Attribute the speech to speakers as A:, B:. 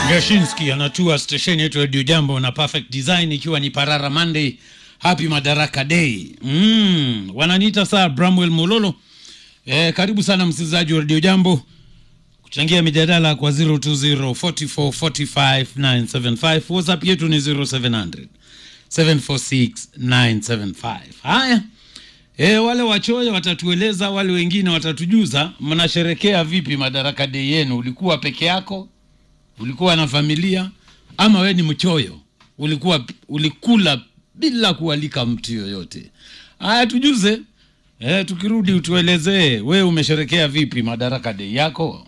A: Gashinski anatua stesheni yetu Radio Jambo na Perfect Design ikiwa ni Parara Monday, Happy Madaraka Day. Mm, wananiita saa Bramwell Mololo. Eh, karibu sana msikilizaji wa Radio Jambo kuchangia mijadala kwa 020 44 45 975. WhatsApp yetu ni 0700 746 975. Haya. E, wale wachoyo watatueleza, wale wengine watatujuza mnasherekea vipi Madaraka Day yenu. Ulikuwa peke yako? Ulikuwa na familia? Ama we ni mchoyo? Ulikuwa ulikula bila kualika mtu yoyote? Haya, tujuze. E, tukirudi utuelezee we umesherekea vipi Madaraka Day yako.